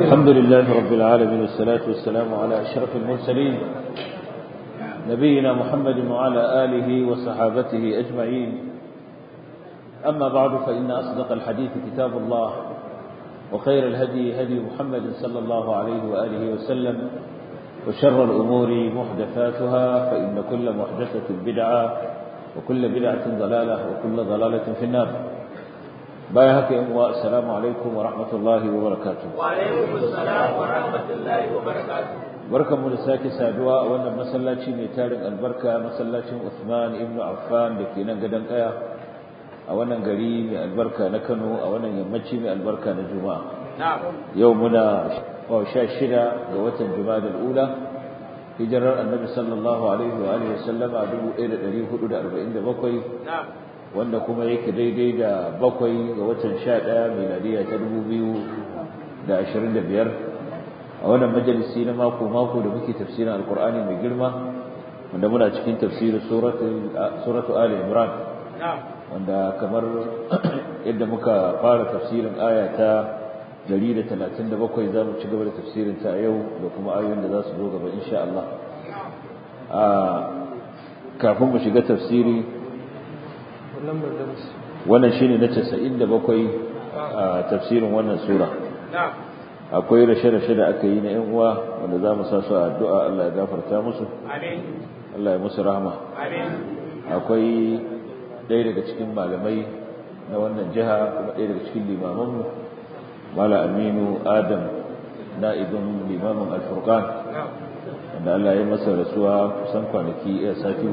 الحمد لله رب العالمين والصلاة والسلام على أشرف المرسلين نبينا محمد وعلى آله وصحابته أجمعين أما بعد فإن أصدق الحديث كتاب الله وخير الهدي هدي محمد صلى الله عليه وآله وسلم وشر الأمور محدثاتها فإن كل محدثة بدعة وكل بدعة ضلالة وكل ضلالة في النار بايهك يا السلام عليكم ورحمة الله وبركاته وعليكم السلام ورحمة الله وبركاته barkan mu da sake saduwa a wannan masallaci mai tarin albarka masallacin Uthman ibn Affan da ke nan gadon kaya a wannan gari mai albarka na Kano a wannan yammaci mai albarka na Juma'a yau muna sha shida ga watan Juma'a ula hijirar annabi sallallahu alaihi wa alihi wasallama 1447 wanda kuma yake daidai da bakwai ga watan 11 miladiya ta 2025 a wannan majalisi na mako mako da muke tafsirin alqur'ani mai girma wanda muna cikin tafsirin suratu ali imran wanda kamar yadda muka fara tafsirin aya ta 137 za mu ci gaba da tafsirin ta yau da kuma ayoyin da za su zo gaba insha Allah a kafin mu shiga tafsiri wannan shine na 97 a tafsirin wannan sura akwai rashe-rashe da aka yi na yan uwa wanda za mu sa su a addu'a Allah ya gafarta musu Allah ya musu rahama akwai ɗaya daga cikin malamai na wannan jiha kuma ɗaya daga cikin limamanmu mala aminu adam na'ibin limamin alfurkan wanda Allah ya masa rasuwa kusan kwanaki ya sati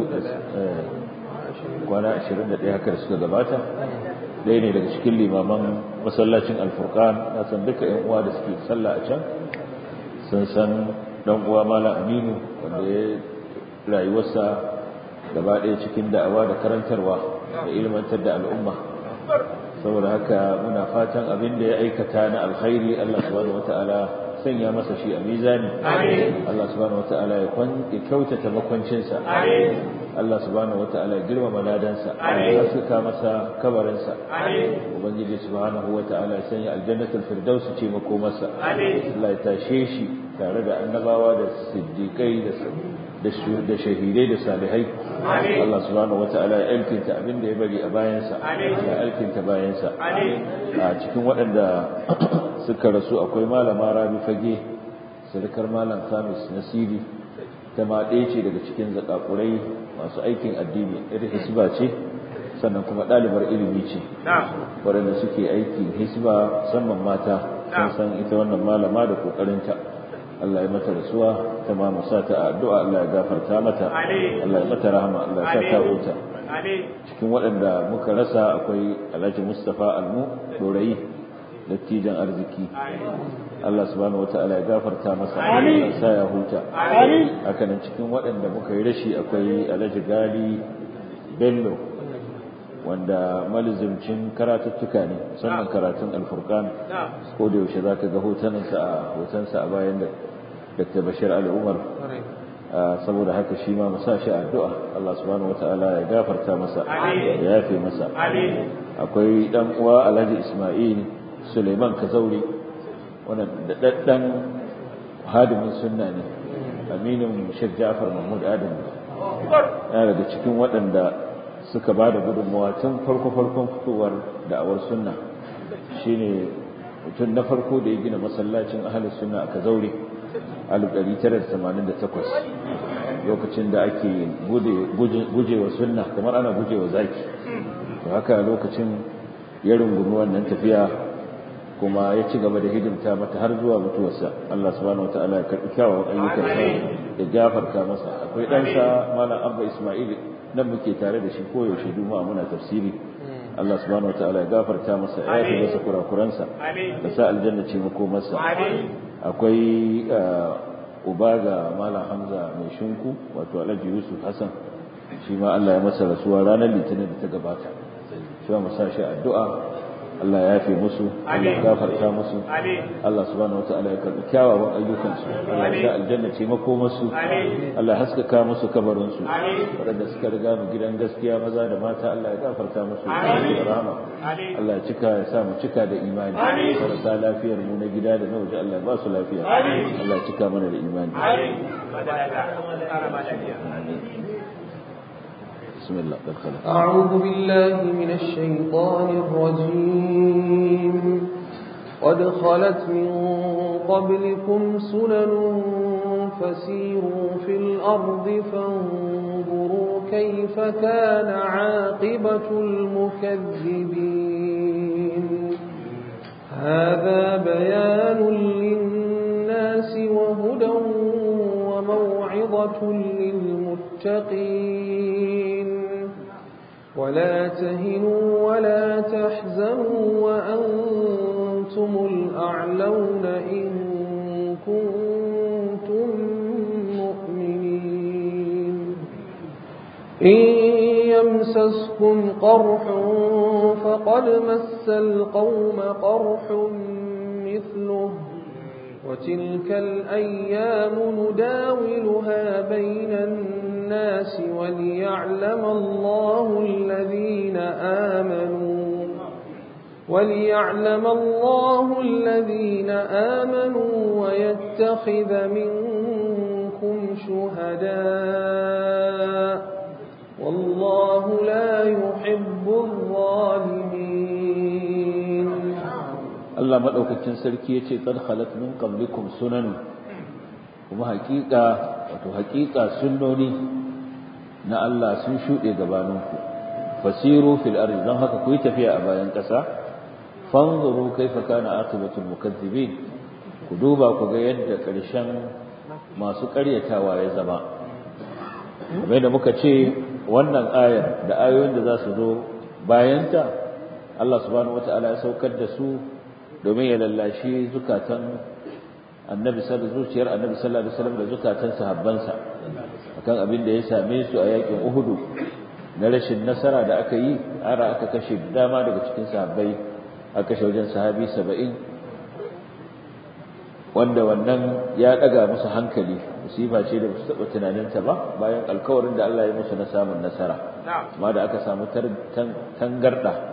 kwana 21 haka da suka gabata ɗaya ne daga cikin limaman masallacin alfurkan na san duka yan uwa da suke sallah a can sun san dan uwa mala aminu wanda ya rayuwarsa gaba ɗaya cikin da'awa da karantarwa da ilmantar da al'umma saboda haka muna fatan abin da ya aikata na alkhairi Allah subhanahu wataala sanya masa shi a mizani Allah subhanahu wataala ya kyautata makwancinsa Allah subhanahu wataala ya girmama ladansa ya suka masa kabarinsa ubangiji subhanahu wataala ya sanya aljannatul firdaus ce makomarsa Allah ya tashe shi tare da annabawa da siddiqai da da shahidai da salihai Allah subhanahu wataala ya alkinta abin da ya bari a bayansa ya alkinta bayansa a cikin waɗanda suka rasu akwai malama rabi fage sarkar malam kamis nasiri ta ma ɗaya ce daga cikin zakakurai masu aikin addini irin hisba ce sannan kuma ɗalibar ilimi ce waɗanda suke aikin hisba musamman mata sun san ita wannan malama da ƙoƙarinta Allah ya mata rasuwa ta ma musa ta addu'a Allah ya gafarta mata Allah ya mata rahama Allah ya sa ta huta cikin waɗanda muka rasa akwai Alhaji Mustafa Almu Dorayi dattijan arziki Allah subhanahu wataala ya gafarta masa Allah sa ya huta haka nan cikin waɗanda muka yi rashi akwai Alhaji Gali Bello wanda malizimcin karatuttuka ne musamman karatun alfurkan ko da yaushe zaka ga hotonansa a hotonsa a bayan da Dr. Bashir Ali Umar saboda haka shi ma musa shi addu'a Allah subhanahu wataala ya gafarta masa ya yafe masa akwai dan uwa Alhaji Ismail Suleiman Kazauri wannan da daddan hadimin sunna ne aminin Sheikh Ja'far Mahmud Adam yana daga cikin waɗanda suka ba da gudunmawa tun farko-farkon fitowar da'awar sunna shine mutum na farko da ya gina masallacin ahalus sunna a Kazauri 1988 lokacin da ake gujewa sunna kamar ana gujewa zaki to haka lokacin ya rungumi wannan tafiya kuma ya ci gaba da hidimta mata har zuwa mutuwarsa Allah subhanahu wataala ya karbi kyawawan ayyukan sa da gafarta masa akwai ɗansa malam Abba Ismail nan muke tare da shi koyaushe juma'a muna tafsiri Allah subhanahu wataala ya gafarta masa ya yi masa kurakuransa da sa aljanna ce makomarsa akwai uba ga malam hamza mai shinku wato alhaji yusuf hassan shi ma allah ya masa rasuwa ranar litinin da ta gabata shi ma sa shi addu'a Allah ya yafe musu Allah ya gafarta musu Allah subhanahu wataala ya karbi kyawawan ayyukansu Allah ya sa aljanna ce makomarsu Allah ya haskaka musu kabarinsu waɗanda suka riga mu gidan gaskiya maza da mata Allah ya gafarta musu da rahama Allah ya cika ya sa mu cika da imani marasa lafiyar mu na gida da na waje Allah ya ba su lafiya Allah ya cika mana da imani بسم الله قد خلق أعوذ بالله من الشيطان الرجيم قد خلت من قبلكم سنن فسيروا في الأرض فانظروا كيف كان عاقبة المكذبين هذا بيان للناس وهدى وموعظة للمتقين ولا تهنوا ولا تحزنوا وأنتم الأعلون إن كنتم مؤمنين إن يمسسكم قرح فقد مس القوم قرح مثله وتلك الأيام نداولها بين الناس وليعلم الله الذين آمنوا وليعلم الله الذين آمنوا ويتخذ منكم شهداء والله لا يحب الظالمين Allah madaukakin sarki yace qad khalat min qablikum sunan kuma hakika wato hakika sunnoni na Allah sun shude gabaninku fasiru fil ardi dan haka ku yi tafiya a bayan kasa fanzuru kaifa kana aqibatul mukazzibin ku duba ku ga yadda karshen masu ƙaryatawa ya zama kamar da muka ce wannan ayar da ayoyin da za su zo bayanta Allah subhanahu wataala ya saukar da su domin ya lallashi zukatan annabi sallallahu zuciyar annabi sallallahu alaihi wasallam da zukatan sahabbansa akan abin da ya same su a yakin Uhud na rashin nasara da aka yi ara aka kashe dama daga cikin sahabbai aka kashe wajen sahabi 70 wanda wannan ya daga musu hankali musiba ce da su taba tunaninta ba bayan alkawarin da Allah ya musu na samun nasara amma da aka samu tangarda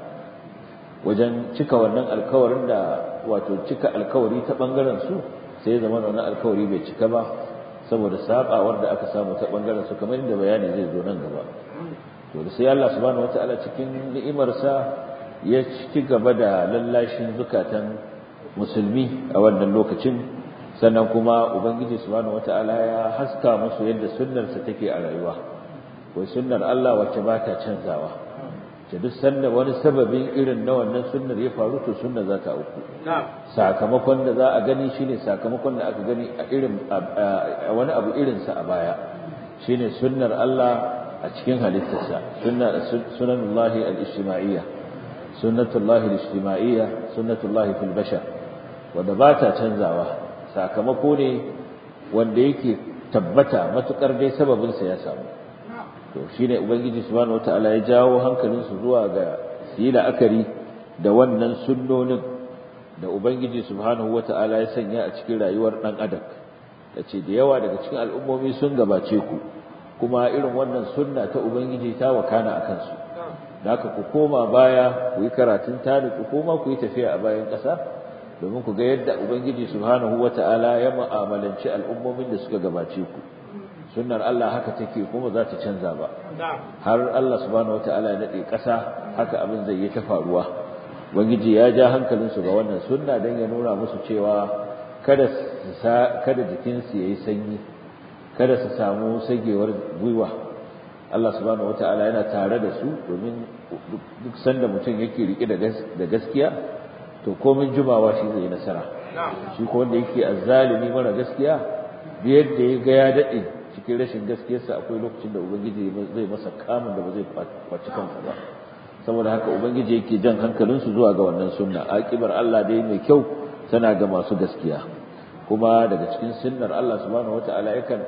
wajen cika wannan alkawarin da wato cika alkawari ta bangaren su sai ya zama wannan alkawari bai cika ba saboda sabawar da aka samu ta bangaren su kamar inda bayani zai zo nan gaba to da sai Allah subhanahu wataala cikin ni'imarsa ya ci gaba da lallashin zukatan musulmi a wannan lokacin sannan kuma ubangiji subhanahu wataala ya haska musu yadda sunnarsa take a rayuwa wai sunnar Allah wacce ba ta canzawa ce duk sanda wani sababin irin na wannan sunnar ya faru to sunna za ta auku sakamakon da za a gani shine sakamakon da aka gani a irin wani abu irin sa a baya shine sunnar Allah a cikin halittarsa sunna sunanullahi al-ijtima'iyya sunnatullahi al-ijtima'iyya sunnatullahi fil bashar wanda ba ta canzawa sakamako ne wanda yake tabbata matukar dai sababin sa ya samu to shine ubangiji subhanahu wataala ya jawo hankalin su zuwa ga yi la'akari da wannan sunnonin da ubangiji subhanahu wataala ya sanya a cikin rayuwar dan adam yace da yawa daga cikin al'ummomi sun gabace ku kuma irin wannan sunna ta ubangiji ta wakana akan su da haka ku koma baya ku yi karatun tani ku koma ku yi tafiya a bayan ƙasa domin ku ga yadda ubangiji subhanahu wataala ya mu'amalanci al'ummomin da suka gabace ku sunnar Allah haka take kuma za ta canza ba har Allah subhanahu wataala ya nade ƙasa haka abin zai yi ta faruwa ubangiji ya ja hankalin su ga wannan sunna dan ya nuna musu cewa kada kada jikin su yayi sanyi kada su samu sagewar gwiwa Allah subhanahu wataala yana tare da su domin duk sanda mutum yake rike da gaskiya to komin jumawa shi zai nasara shi ko wanda yake azzalimi mara gaskiya da yadda ya ga ya dade cikin rashin gaskiyarsa akwai lokacin da ubangiji zai masa kamun da ba zai kwaci kansa ba saboda haka ubangiji yake jan hankalinsu zuwa ga wannan sunna akibar Allah dai mai kyau tana ga masu gaskiya kuma daga cikin sunnar Allah subhanahu wataala yakan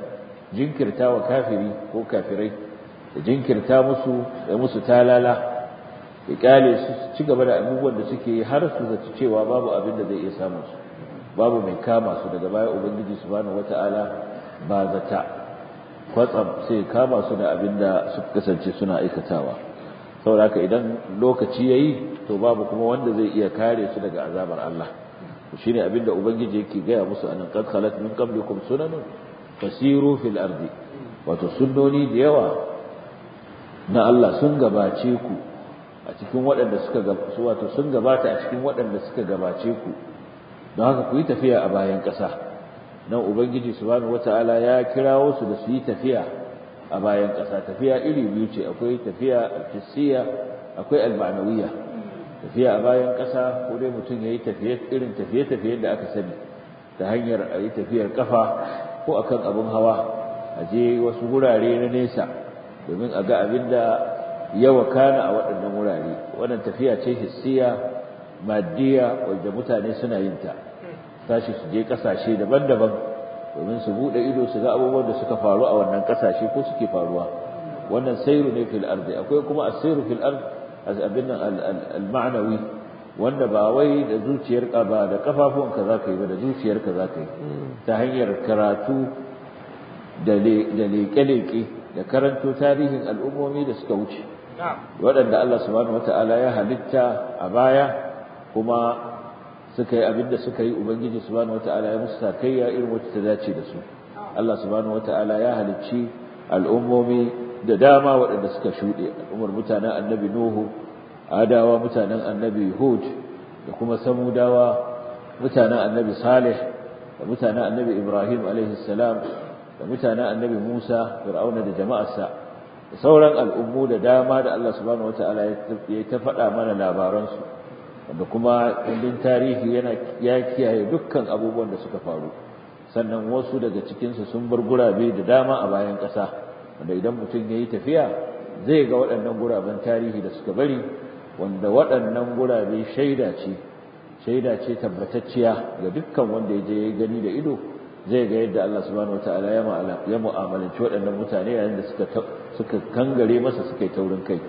jinkirta wa kafiri ko kafirai da jinkirta musu da musu talala ya kyale su ci gaba da abubuwan da suke yi har su zaci cewa babu abin da zai iya samun su babu mai kama su daga baya ubangiji subhanahu wataala ba zata kwatsam sai kama su da abin da suka kasance suna aikatawa saboda haka idan lokaci yayi to babu kuma wanda zai iya kare su daga azabar Allah shine abin da ubangiji yake gaya musu anan qad khalat min qablikum sunanun fasiru fil ardi wato sunnoni da yawa na Allah sun gabace ku a cikin waɗanda suka su wato sun gabata a cikin waɗanda suka gabace ku don haka ku yi tafiya a bayan ƙasa nan ubangiji subhanahu wataala ya kirawo su da su yi tafiya a bayan ƙasa tafiya iri biyu ce akwai tafiya al-hissiya akwai al-ma'nawiyya tafiya a bayan ƙasa ko dai mutum ya yi tafiye irin tafiye-tafiye da aka sani ta hanyar a yi tafiyar kafa ko akan abin hawa a je wasu wurare na nesa domin a ga abin da ya wakana a waɗannan wurare wannan tafiya ce hissiya maddiya wanda mutane suna yin ta tashi su je ƙasashe daban-daban domin su buɗe ido su ga abubuwan da suka faru a wannan ƙasashe ko suke faruwa wannan sairu ne fil ardi akwai kuma as-sairu fil ardi abin nan al-ma'nawi wanda ba wai da zuciyarka ba da kafafunka za ka yi ba da zuciyarka za ka yi ta hanyar karatu da leƙe-leƙe da karanto tarihin al'ummomi da suka wuce waɗanda Allah subhanahu wata'ala ya halitta a baya kuma suka yi abin da suka yi ubangiji subhanahu wata'ala ya musu sakayya irin wacce ta dace da su Allah subhanahu wata'ala ya halicci al'ummomi da dama waɗanda suka shuɗe al'ummar mutanen annabi nuhu adawa mutanen annabi hud da kuma samudawa mutanen annabi salih da mutanen annabi ibrahim alaihi salam da mutanen annabi musa fir'auna da jama'arsa da sauran al'ummu da dama da Allah subhanahu wataala ya ta faɗa mana labaransu wanda kuma kundin tarihi yana ya kiyaye dukkan abubuwan da suka faru sannan wasu daga cikinsu sun bar gurabe da dama a bayan ƙasa wanda idan mutum ya yi tafiya zai ga waɗannan guraben tarihi da suka bari wanda waɗannan gurabe shaida ce shaida ce tabbatacciya ga dukkan wanda ya je ya gani da ido zai ga yadda Allah subhanahu wataala ya mu'amalanci waɗannan mutane yayin da suka suka kangare masa suka yi taurin kai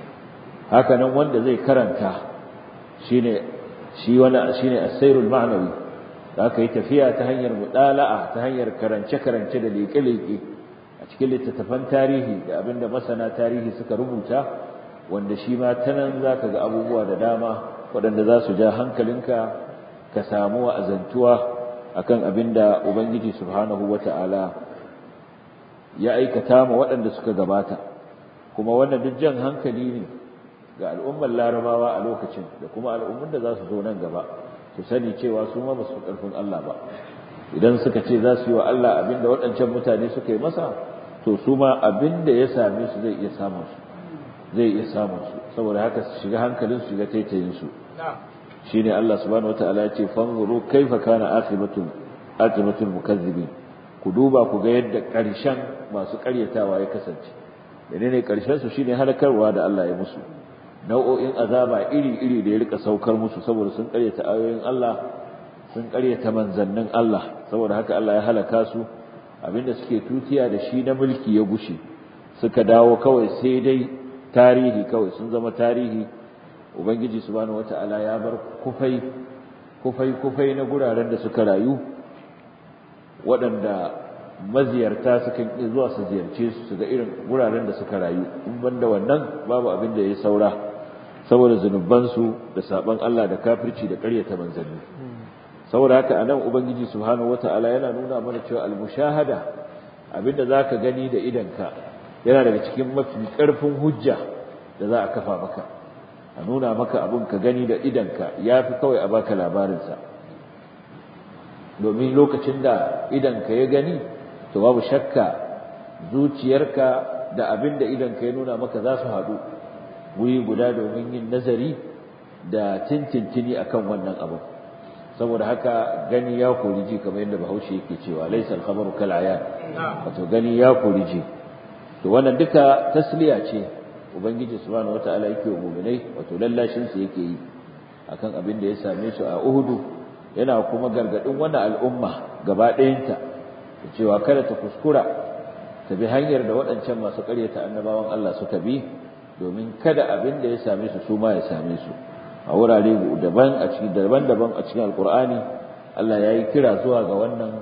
haka nan wanda zai karanta shine shi wani shine as-sayrul ma'nawi da aka yi tafiya ta hanyar mudala'a ta hanyar karance-karance da leƙe-leƙe a cikin littattafan tarihi da abinda masana tarihi suka rubuta wanda shi ma ta nan za ka ga abubuwa da dama waɗanda za su ja hankalinka ka samu wa'azantuwa akan abinda ubangiji subhanahu wata'ala ya aikata ma waɗanda suka gabata kuma wannan duk jan hankali ne ga al'ummar larabawa a lokacin da kuma al'ummar da za su zo nan gaba su sani cewa su ma ba su ƙarfin Allah ba idan suka ce za su yi wa Allah abinda waɗancan mutane suka yi masa to su ma abinda ya same su zai iya samun su zai iya samun su saboda haka su shiga hankalin su shiga taitayin su shine Allah subhanahu wataala ya ce fanzuru kaifa kana aqibatul aqibatul mukazzibin ku duba ku ga yadda ƙarshen masu ƙaryatawa ya kasance menene ƙarshen su shine halakarwa da Allah ya musu nau'o'in azaba iri-iri da ya rika saukar musu saboda sun ƙaryata ayoyin Allah sun ƙaryata manzannin Allah saboda haka Allah ya halaka su abinda suke tutiya da shi na mulki ya gushe suka dawo kawai sai dai tarihi kawai sun zama tarihi ubangiji subhanahu wata'ala ya bar kufai kufai kufai na guraren da suka rayu waɗanda maziyarta sukan iya zuwa su ziyarce su su ga irin guraren da suka rayu in banda wannan babu abin da ya saura saboda zunubansu da saban Allah da kafirci da ƙaryata manzanni saboda haka anan ubangiji subhanahu wataala yana nuna mana cewa al-mushahada abinda zaka gani da idanka yana daga cikin mafi ƙarfin hujja da za a kafa maka a nuna maka abin ka gani da idanka yafi kawai a baka labarinsa domin lokacin da idanka ya gani to babu shakka zuciyarka da abin da idanka ya nuna maka za su haɗu wuri guda domin yin nazari da tintintini akan wannan abin saboda haka gani ya kori ji kamar yadda bahaushe yake cewa laisa al-khabaru kal ayan wato gani ya kori ji to wannan duka tasliya ce ubangiji subhanahu wataala yake wa mu'minai wato lallashin su yake yi akan abin da ya same su a Uhudu yana kuma gargadin wannan al'umma gaba ɗayanta da cewa kada ta kuskura ta bi hanyar da waɗancan masu ƙaryata annabawan Allah suka bi domin kada abin da ya same su su ma ya same su a wurare daban a cikin daban-daban a cikin alkur'ani Allah ya yi kira zuwa ga wannan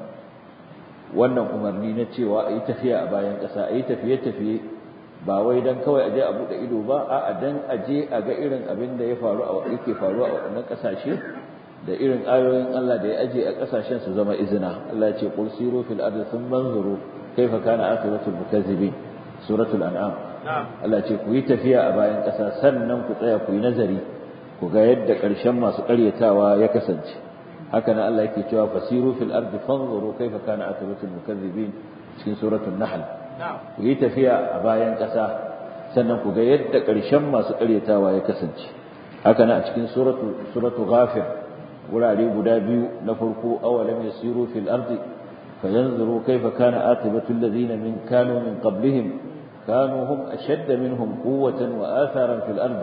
wannan umarni na cewa a yi tafiya a bayan ƙasa a yi tafiye-tafiye ba wai don kawai a je a buɗe ido ba a dan a je a ga irin abin da ya faru a yake faruwa a waɗannan ƙasashe da irin ayoyin Allah da ya aje a ƙasashen su zama izina Allah ya ce qul siru fil ardi thumma anzuru kayfa kana aqibatul mukazzibin suratul an'am Allah ce ku yi tafiya a bayan ƙasa sannan ku tsaya ku yi nazari ku ga yadda ƙarshen masu ƙaryatawa ya kasance haka nan Allah yake cewa fasiru fil ardi fanzuru kayfa kana aqibatul mukazzibin cikin suratul nahl ku yi tafiya a bayan ƙasa sannan ku ga yadda ƙarshen masu ƙaryatawa ya kasance haka nan a cikin suratu suratu ghafir wurare guda biyu na farko awalam yasiru fil ardi fayanzuru kayfa kana aqibatu alladhina min kanu min qablihim كانوا هم أشد منهم قوة وآثارا في الأرض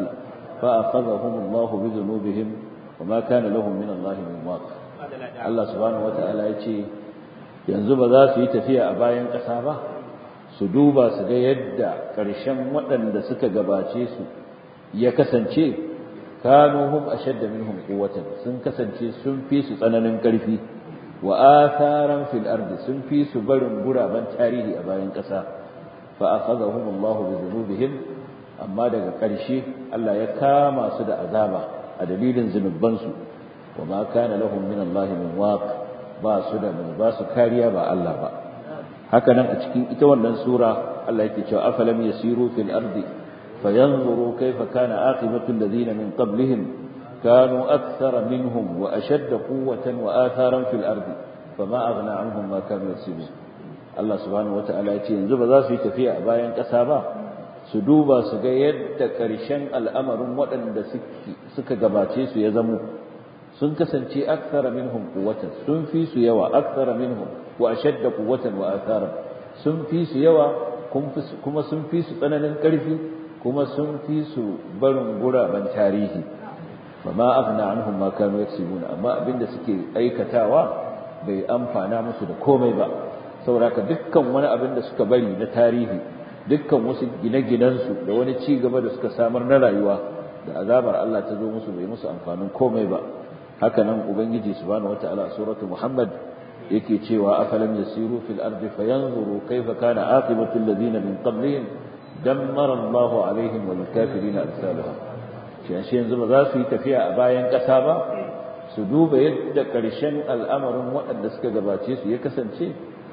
فأخذهم الله بذنوبهم وما كان لهم من الله من واق الله سبحانه وتعالى يتي yanzu ba za su yi tafiya a bayan ƙasa ba su duba su ga yadda ƙarshen waɗanda suka gabace su ya kasance kanu hum ashadda minhum quwwatan sun kasance sun fi su tsananin ƙarfi wa atharan fil ardi sun fi su barin guraben tarihi a bayan ƙasa فأخذهم الله بذنوبهم amma daga ƙarshe Allah ya kama su da azaba a dalilin zunubansu wa ma kana lahum min Allah min waq ba su da mai ba su kariya ba Allah ba haka nan a cikin ita wannan sura Allah yake cewa afalam yasiru fil ardi fayanzuru kayfa kana aqibatu alladhina min qablihim kanu akthara minhum wa ashadda quwwatan wa atharan fil ardi fama aghna anhum ma kanu yaksibun Allah subhanahu wata'ala ya ce yanzu ba za su yi tafiya a bayan ƙasa ba su duba su ga yadda ƙarshen al'amarin waɗanda suka gabace su ya zamo sun kasance aksara minhum quwwatan sun fi su yawa aksara minhum wa ashadda quwwatan wa athara sun fi su yawa kuma sun fi su tsananin ƙarfi kuma sun fi su barin guraben tarihi fama aghna anhum ma kanu yaksibuna amma abinda suke aikatawa bai amfana musu da komai ba saboda dukkan wani abin da suka bari na tarihi dukkan wasu gine-ginensu da wani ci gaba da suka samar na rayuwa da azabar Allah ta zo musu bai musu amfanin komai ba haka nan ubangiji subhanahu wataala a suratul muhammad yake cewa afalam yasiru fil ardi fayanzuru kayfa kana aqibatu alladhina min qablihim dammara Allah alaihim wal kafirin amsaluha shi yanzu ba za su yi tafiya a bayan ƙasa ba su duba yadda ƙarshen al'amarin waɗanda suka gabace su ya kasance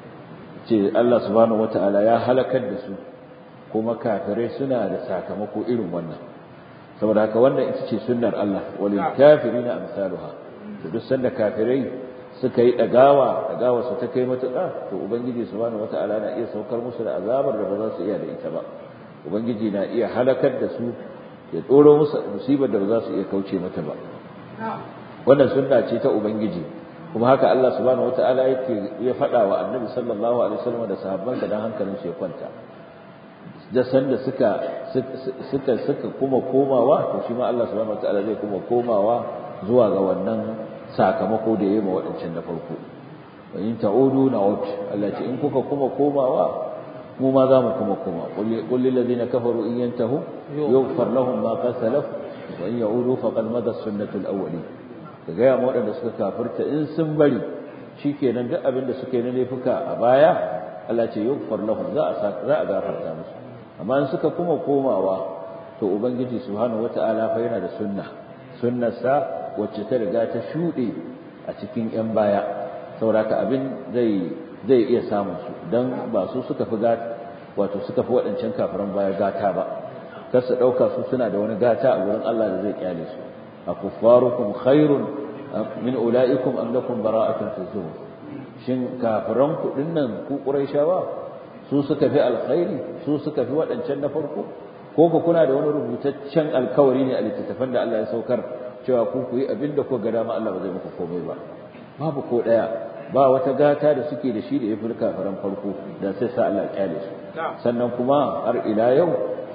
ce Allah subhanahu wata'ala ya halakar da su kuma kafirai suna da sakamako irin wannan saboda haka wannan ita ce sunnar Allah walil kafirina amsaluha to duk sanda kafirai suka yi dagawa dagawa su ta kai matuƙa to ubangiji subhanahu wata'ala na iya saukar musu da azabar da ba za su iya da ita ba ubangiji na iya halakar da su ya tsoro musu musibar da ba za su iya kauce mata ba wannan sunna ce ta ubangiji kuma haka Allah subhanahu wataala yake ya faɗa wa Annabi sallallahu alaihi wasallam da sahabbansa dan hankalin su ya kwanta da sanda suka suka suka kuma komawa to shi ma Allah subhanahu wataala zai kuma komawa zuwa ga wannan sakamako da yayi ma wadancan na farko wa in ta'udu na'ud Allah ce in kuka kuma komawa mu ma za mu kuma koma qul lil ladina kafaru in yantahu yughfar lahum ma qad salaf wa in ya'udu faqad madat sunnatul awwalin ka gaya ma waɗanda suka kafirta in sun bari shi kenan duk abin da suka yi na laifuka a baya Allah ce yughfar lahum za a za a gafarta musu amma in suka kuma komawa to ubangiji subhanahu wata'ala fa yana da sunna sunnarsa wacce ta riga ta shuɗe a cikin yan baya saboda abin zai zai iya samun su dan ba su suka fi gata wato suka fi waɗancan kafiran baya gata ba kar su ɗauka su suna da wani gata a wurin Allah da zai kyale su akuffarukum khairun min ulaikum am lakum bara'atun fi zuhur shin kafiran ku dinnan ku quraishawa su suka fi alkhairi su suka fi wadancan na farko ko ku kuna da wani rubutaccen alkawari ne a littattafan da Allah ya saukar cewa ku ku yi abinda ku ga dama Allah ba zai muku komai ba babu ko daya ba wata gata da suke da shi da ya fi kafiran farko da sai sa Allah kyale su sannan kuma har ila yau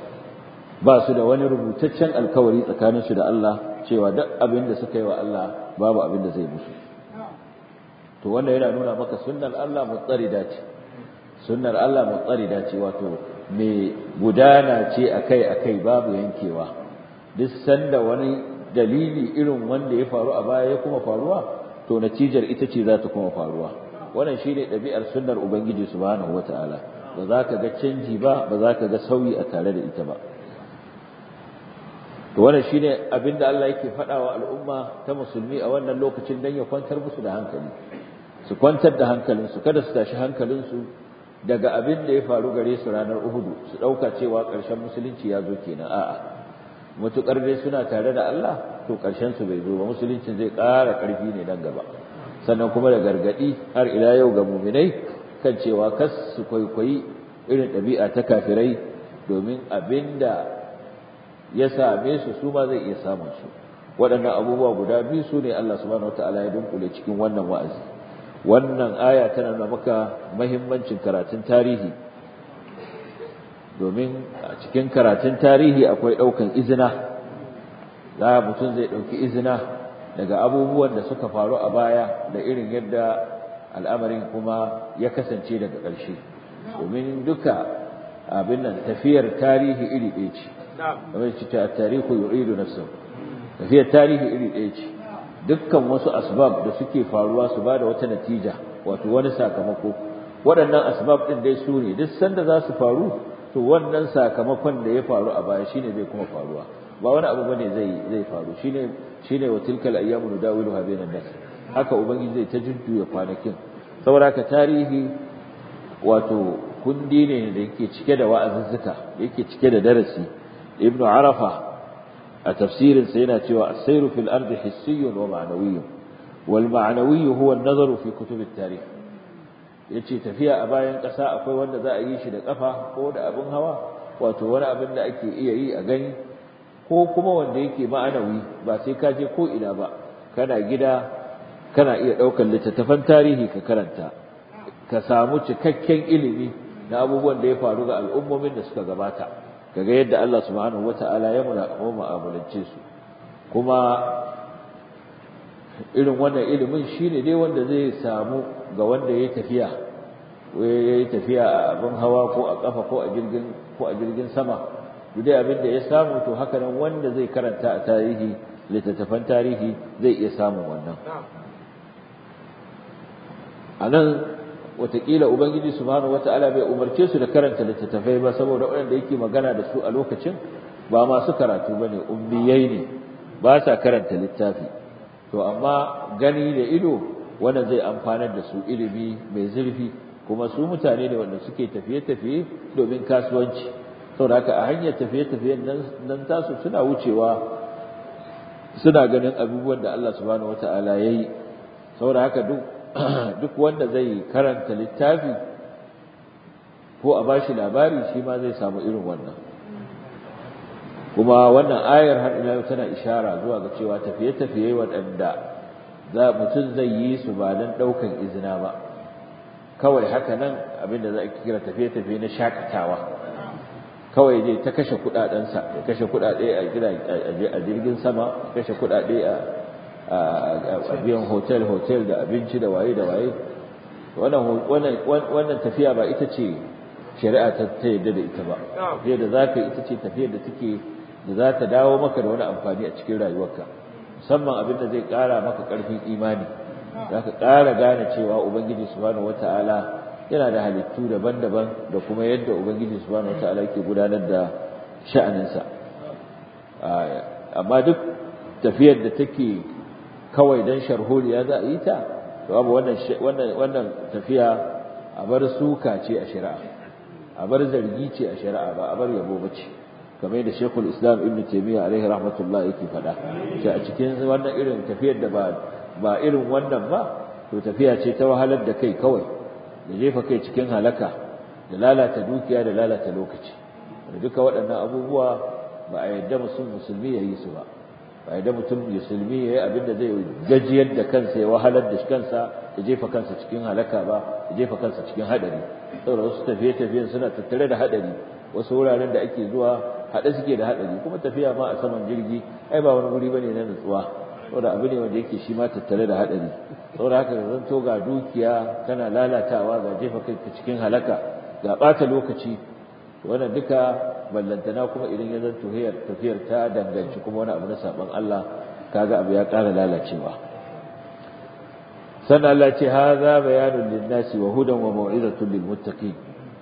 ba su da wani rubutaccen alkawari tsakaninsu da Allah cewa duk abin da suka yi wa Allah babu abin da zai musu to wannan yana nuna maka sunnar Allah mutsarida ce sunnar Allah mutsarida ce wato mai gudana ce akai-akai babu yankewa duk sanda wani dalili irin wanda ya faru a baya ya kuma faruwa to natijar ita ce za ta kuma faruwa wannan shine ɗabi'ar sunnar ubangiji subhanahu wataala ba za ka ga canji ba ba za ka ga sauyi a tare da ita ba to wannan shine abinda Allah yake faɗa wa al'umma ta musulmi a wannan lokacin dan ya kwantar musu da hankali su kwantar da hankalinsu kada su tashi hankalinsu daga abin da ya faru gare su ranar Uhudu su ɗauka cewa ƙarshen musulunci ya zo kenan a'a mutuƙar dai suna tare da Allah to ƙarshen su bai zo ba musulunci zai ƙara ƙarfi ne nan gaba sannan kuma da gargaɗi har ila yau ga muminai kan cewa kas su kwaikwayi irin ɗabi'a ta kafirai domin abin da ya same su su ma zai iya samun su waɗannan abubuwa guda biyu su ne Allah subhanahu wataala ya dunkule cikin wannan wa'azi wannan aya tana nuna maka mahimmancin karatun tarihi domin a cikin karatun tarihi akwai ɗaukan izina za mutum zai ɗauki izina daga abubuwan da suka faru a baya da irin yadda al'amarin kuma ya kasance daga ƙarshe domin duka abin nan tafiyar tarihi iri ɗaya ce kamar ce ta tarihu yu'idu nafsa tafiyar tarihi iri ɗaya ce dukkan wasu asbab da suke faruwa su ba da wata natija wato wani sakamako waɗannan asbab ɗin dai su ne duk sanda za su faru to wannan sakamakon da ya faru a baya shine zai kuma faruwa ba wani abu bane zai zai faru shine shine wa tilkal ayyamu nudawiluha bainan nas haka ubangiji zai ta jujjuya kwanakin saboda ka tarihi wato kundi ne da yake cike da wa'azuzzuka yake cike da darasi ibnu arafa a tafsirin sa yana cewa as-sayru fil ardi hissiyyun wa ma'nawiyyun wal ma'nawiyyu huwa an-nazaru fi kutub at-tarikh yace tafiya a bayan ƙasa akwai wanda za a yi shi da ƙafa ko da abin hawa wato wani abin da ake iya yi a gani ko kuma wanda yake ma'anawi ba sai ka je ko ina ba kana gida kana iya ɗaukar littattafan tarihi ka karanta ka samu cikakken ilimi na abubuwan da ya faru ga al'ummomin da suka gabata kaga yadda Allah subhanahu wata'ala ya mu'amalance su kuma irin wannan ilimin shine dai wanda zai samu ga wanda ya tafiya ya yi tafiya a abin hawa ko a kafa ko a jirgin ko a jirgin sama duk dai abin da ya samu to haka nan wanda zai karanta a tarihi littattafan tarihi zai iya samun wannan a nan watakila ubangiji subhanahu wata'ala bai umarce su da karanta littattafai ba saboda waɗanda yake magana da su a lokacin ba masu karatu ba ne ummiyai ne ba sa karanta littafi to amma gani da ido wanda zai amfanar da su ilimi mai zurfi kuma su mutane ne wanda suke tafiye-tafiye domin kasuwanci saboda haka a hanyar tafiye-tafiyen nan tasu suna wucewa suna ganin abubuwan da Allah subhanahu wata'ala ya yi saboda haka duk duk wanda zai karanta littafi ko a bashi labari shi ma zai samu irin wannan kuma wannan ayar har ila tana ishara zuwa ga cewa tafiye-tafiye waɗanda za mutum zai yi su ba don ɗaukan izina ba kawai haka nan abinda za a kira tafiye-tafiye na shakatawa kawai zai ta kashe kuɗaɗensa ya kashe kuɗaɗe a jirgin sama kashe kuɗaɗe a a biyan hotel hotel da abinci da waye da waye wannan tafiya ba ita ce shari'a ta yadda da ita ba tafiya da za ka ita ce tafiyar da take da za ta dawo maka da wani amfani a cikin rayuwarka musamman abin da zai ƙara maka ƙarfin imani za ka ƙara gane cewa ubangiji subhanahu wata'ala yana da halittu daban-daban da kuma yadda ubangiji subhanahu wata'ala yake gudanar da sha'aninsa amma duk tafiyar da take kawai dan sharholiya za a yi ta to abu wannan wannan wannan tafiya a bar suka ce a shari'a a bar zargi ce a shari'a ba a bar yabo bace kamar yadda Sheikhul Islam Ibn Taymiyyah alaihi rahmatullah yake faɗa cewa a cikin wannan irin tafiyar da ba ba irin wannan ba to tafiya ce ta wahalar da kai kawai da jefa kai cikin halaka da lalata dukiya da lalata lokaci da duka waɗannan abubuwa ba a yadda musulmi ya yi su ba ba yadda mutum musulmi ya yi abin da zai gajiyar da kansa ya wahalar da kansa ya jefa kansa cikin halaka ba ya jefa kansa cikin haɗari saboda wasu tafiye-tafiyen suna tattare da haɗari wasu wuraren da ake zuwa haɗe suke da haɗari kuma tafiya ma a saman jirgi ai ba wani wuri bane na nutsuwa saboda abu ne wanda yake shi ma tattare da haɗari saboda haka zan to ga dukiya kana lalatawa ga jefa kai cikin halaka ga ɓata lokaci wannan duka ballantana kuma idan ya zanto tafiyar tafiyar ta danganci kuma wani abu na saban Allah kaga abu ya ƙara lalacewa sannan Allah ce hadha bayanun lin-nasi wa hudan wa mau'izatun lil-muttaqin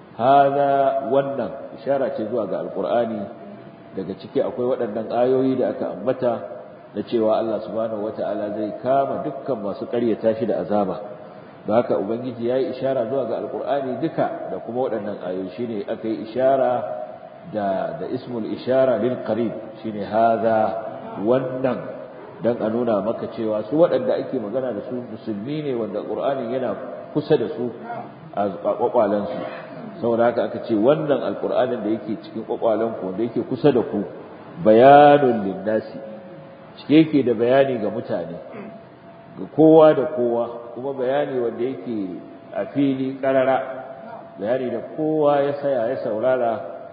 hadha wannan ishara ce zuwa ga alqur'ani daga ciki akwai waɗannan ayoyi da aka ambata da cewa Allah subhanahu wata'ala zai kama dukkan masu ƙaryata shi da azaba da haka ubangiji yayi ishara zuwa ga alqur'ani duka da kuma waɗannan ayoyi shine aka yi ishara da da ismul ishara lil qarib shine hadha wannan dan a nuna maka cewa su waɗanda ake magana da su musulmi ne wanda qur'ani yana kusa da su a kwakwalen su saboda haka aka ce wannan alqur'anin da yake cikin kwakwalen ku wanda yake kusa da ku bayanun linnasi cike yake da bayani ga mutane ga kowa da kowa kuma bayani wanda yake a fili karara bayani da kowa ya saya ya saurara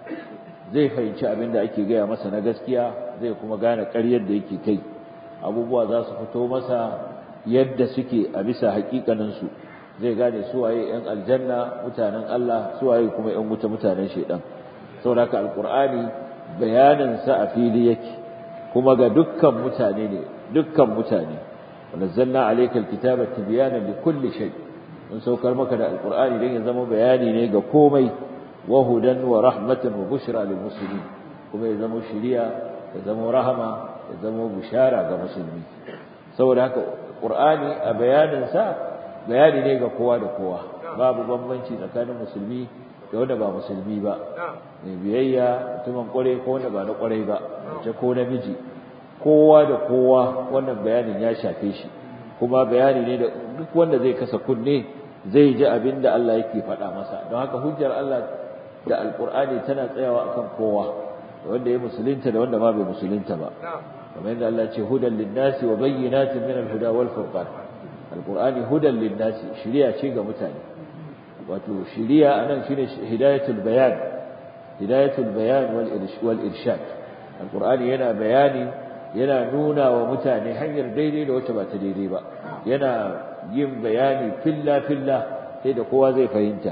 zai fahimci abin da ake gaya masa na gaskiya zai kuma gane ƙaryar da yake kai abubuwa za su fito masa yadda suke a bisa haƙiƙaninsu zai gane suwaye 'yan aljanna mutanen Allah suwaye kuma 'yan wuta mutanen shaidan saboda haka alƙur'ani bayaninsa a fili yake kuma ga dukkan mutane ne dukkan mutane nazzalna alayka alkitaba tibyana likulli shay mun saukar maka da alqur'ani dan ya zama bayani ne ga komai wa hudan wa rahmatan wa bushra lil muslimin kuma ya zama shiriya ya zama rahama ya zama bushara ga musulmi saboda haka qur'ani a bayanin sa bayani ne ga kowa da kowa babu bambanci tsakanin musulmi da wanda ba musulmi ba mai biyayya mutumin kware ko wanda ba na kware ba mace ko namiji kowa da kowa wannan bayanin ya shafe shi kuma bayani ne da duk wanda zai kasa kunne zai ji abin da Allah yake faɗa masa don haka hujjar Allah da alkur'ani tana tsayawa akan kowa wanda ya musulunta da wanda ma bai musulunta ba kamar yadda Allah ce hudan linnasi wa bayyinatin min al-huda wal furqan alkur'ani hudan linnasi shiriya ce ga mutane wato shiriya anan shine hidayatul bayan hidayatul bayan wal irshad alkur'ani yana bayani yana nuna wa mutane hanyar daidai da wacce ba ta daidai ba yana yin bayani filla filla sai da kowa zai fahimta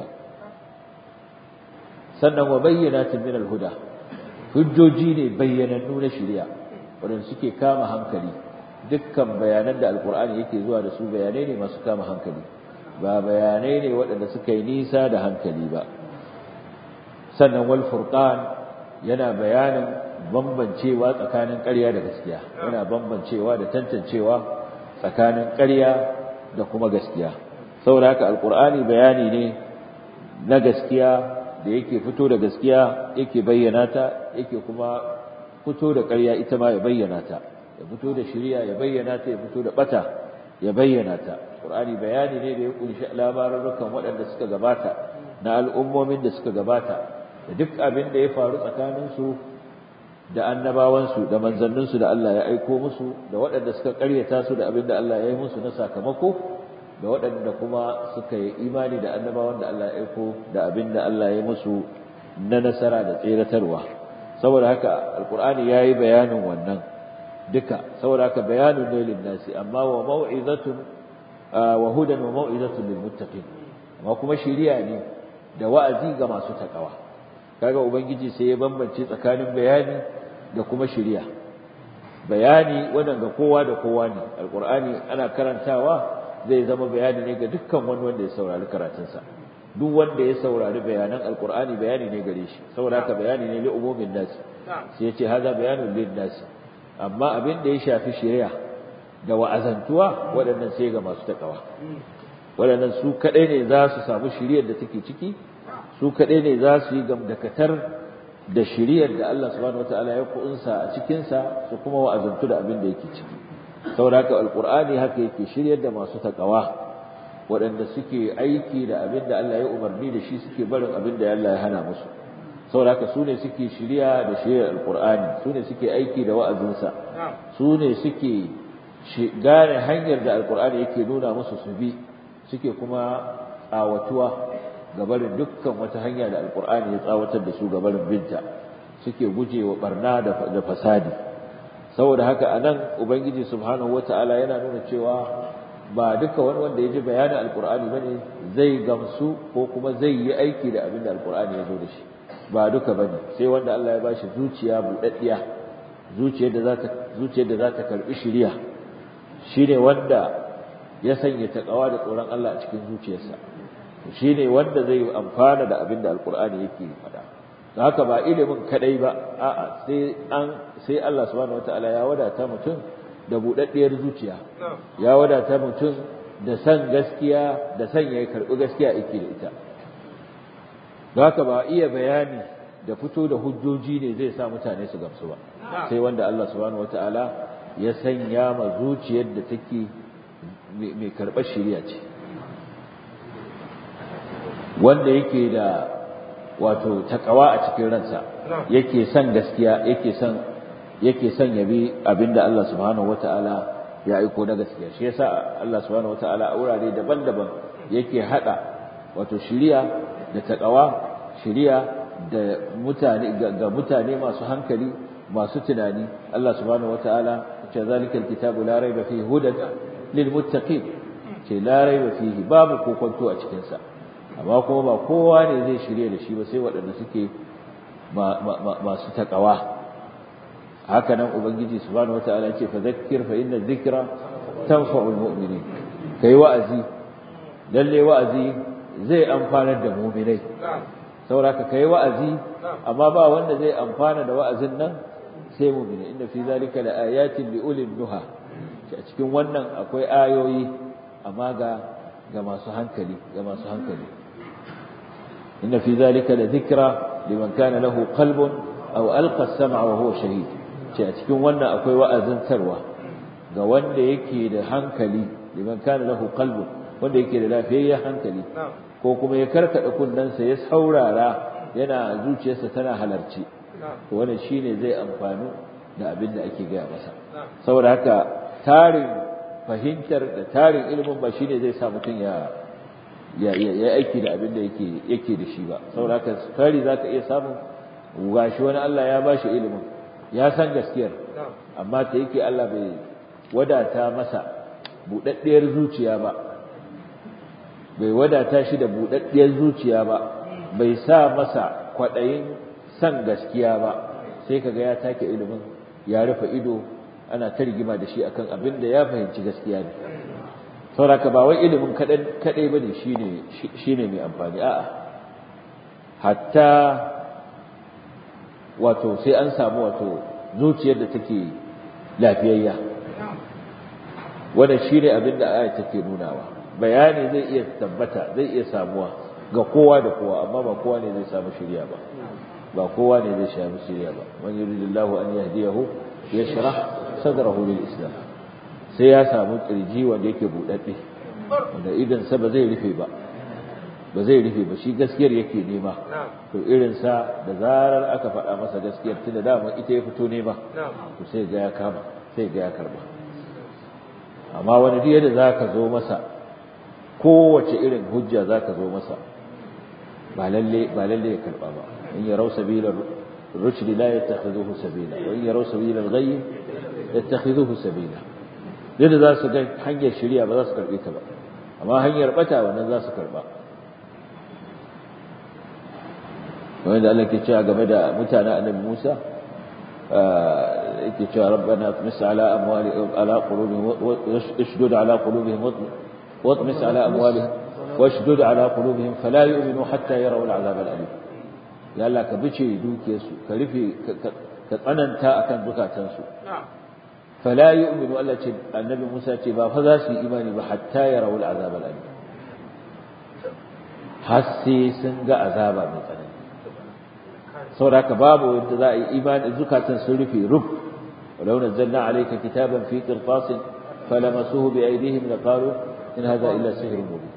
sannan wa bayyanatin min al-huda hujjoji ne bayyanannu na shari'a wadanda suke kama hankali dukkan bayanan da alkur'ani yake zuwa da su bayanai ne masu kama hankali ba bayanai ne waɗanda suka yi nisa da hankali ba sannan wal furqan yana bayanin bambancewa tsakanin ƙarya da gaskiya yana bambancewa da tantancewa tsakanin ƙarya da kuma gaskiya saboda haka alkur'ani bayani ne na gaskiya da yake fito da gaskiya yake bayyana ta yake kuma fito da ƙarya ita ma ya bayyana ta ya fito da shari'a ya bayyana ta ya fito da bata ya bayyana ta qur'ani bayani ne da ya kunshi labarukan waɗanda suka gabata na al'ummomin da suka gabata da duk abin da ya faru tsakaninsu da annabawansu da manzanninsu da Allah ya aiko musu da waɗanda suka ƙaryata su da abin da Allah ya yi musu na sakamako da waɗanda kuma suka yi imani da annabawan da Allah ya aiko da abin da Allah ya yi musu na nasara da tseratarwa saboda haka alkur'ani ya yi bayanin wannan duka saboda haka bayanin ne linnasi amma wa mau'izatun wa hudan wa mau'izatun lil muttaqin amma kuma shiriya ne da wa'azi ga masu takawa kaga ubangiji sai ya bambance tsakanin bayani da kuma shiriya bayani wannan ga kowa da kowa ne alqur'ani ana karantawa zai zama bayani ne ga dukkan wani wanda ya saurari karatunsa duk wanda ya saurari bayanan alqur'ani bayani ne gare shi saboda haka bayani ne li umumin nas sai yace haza bayanun lin nas amma abin da ya shafi shiriya da wa'azantuwa waɗannan sai ga masu takawa waɗannan su kadai ne za su samu shiriyar da take ciki su kaɗai ne za su yi gamdakatar da shiriyar da Allah subhanahu wataala ya kunsa a cikinsa su kuma wa'azantu da abin da yake ciki saboda haka alqur'ani haka yake shiryar da masu takawa waɗanda suke aiki da abin da Allah ya umarni da shi suke barin abin da Allah ya hana musu saboda haka su ne suke shirya da shiryar alqur'ani su ne suke aiki da wa'azinsa su ne suke gane hanyar da alqur'ani yake nuna musu su bi suke kuma tsawatuwa gabarin dukkan wata hanya da alkur'ani ya tsawatar da su gabarin binta suke gujewa barna da fasadi saboda haka anan ubangiji subhanahu wataala yana nuna cewa ba duka wani wanda ya ji bayanin alkur'ani bane zai gamsu ko kuma zai yi aiki da abin da alkur'ani ya zo da shi ba duka bane sai wanda Allah ya bashi zuciya budaddiya zuciyar da za ta zuciyar da za ta karbi shiriya shine wanda ya sanya takawa da tsoron Allah a cikin zuciyarsa shine wanda zai amfana da abin da alqur'ani yake faɗa haka ba ilimin kadai ba a'a sai an sai Allah subhanahu wataala ya wadata mutum da budaddiyar zuciya ya wadata mutum da san gaskiya da san ya karbi gaskiya yake da ita haka ba iya bayani da fito da hujjoji ne zai sa mutane su gamsu ba sai wanda Allah subhanahu wataala ya sanya ma zuciyar da take mai karɓar shari'a ce wanda yake da wato takawa a cikin ransa yake son gaskiya yake son yake son yabi abinda Allah subhanahu wataala ya aiko na gaskiya shi yasa Allah subhanahu wataala a wurare daban-daban yake hada wato shiriya da takawa shiriya da mutane ga mutane masu hankali masu tunani Allah subhanahu wataala ce zalikal kitabu la raiba fihi hudan lil muttaqin ce la raiba fihi babu kokonto a cikin sa amma kuma ba kowa ne zai shirye da shi ba sai waɗanda suke masu takawa haka nan ubangiji subhanahu wataala ya ce fa zakkir fa inna dhikra tanfa'ul mu'minin kai wa'azi lalle wa'azi zai amfanar da mu'minai sauraka kai wa'azi amma ba wanda zai amfana da wa'azin nan sai mu'mini inna fi zalika laayatin liulil nuha a cikin wannan akwai ayoyi amma ga ga masu hankali ga masu hankali inna fi zalika la dhikra liman kana lahu qalbun aw alqa as-sam'a wa huwa shahid ce a cikin wannan akwai wa'azin tarwa ga wanda yake da hankali liman kana lahu qalbun wanda yake da lafiyayyen hankali ko kuma ya karkada kunnensa ya saurara yana zuciyarsa tana halarci to wannan shine zai amfani da abin da ake gaya masa saboda haka tarin fahimtar da tarin ilimin ba shine zai sa mutum ya ya ya aiki da abin da yake yake da shi ba saboda haka tari zaka iya samun gashi wani Allah ya bashi ilimin ya san gaskiyar amma ta yake Allah bai wadata masa budaddiyar zuciya ba bai wadata shi da budaddiyar zuciya ba bai sa masa kwadayin san gaskiya ba sai kaga ya take ilimin ya rufe ido ana ta rigima da shi akan abin da ya fahimci gaskiya ne sauraka ba wai ilimin kadan kadai bane shine shine mai amfani a'a hatta wato sai an samu wato zuciyar da take lafiyayya wannan shine abin da aya take nunawa bayani zai iya tabbata zai iya samuwa ga kowa da kowa amma ba kowa ne zai samu shirya ba ba kowa ne zai samu shirya ba man yuridillahu an yahdiyahu yashrah sadrahu lil islam sai ya samu kirji wanda yake budadde wanda idan sa ba zai rufe ba ba zai rufe ba shi gaskiyar yake nema to irin sa da zarar aka faɗa masa gaskiyar tunda dama ita ya fito nema to sai ga ya kama sai ga ya karba amma wani duk yadda zaka zo masa kowace irin hujja zaka zo masa ba lalle ba lalle ya karba ba in yarau sabila rushd la yattakhiduhu sabila wa in yarau sabila al-ghayy yattakhiduhu sabila yadda za su ga hanyar shari'a ba za su karbe ta ba amma hanyar bata wannan za su karba wanda Allah ke cewa game da mutanen annabi Musa yake cewa rabbana tmis ala amwali ala qulubihim washdud ala qulubihim watmis ala amwalihim washdud ala qulubihim fala yu'minu hatta yarawu al'azab al'alim ya Allah ka bice dukiyarsu ka rufe ka tsananta akan zukatansu fala yu'minu Allah ce annabi Musa ce ba fa za su yi imani ba hatta yarawu al'azab al'alim har sai sun ga azaba mai tsanani saboda haka babu wanda za a yi imani zukatan sun rufe rub ولو نزلنا عليك كتابا في قرطاس فلمسوه بأيديهم لقالوا إن هذا إلا سحر مبين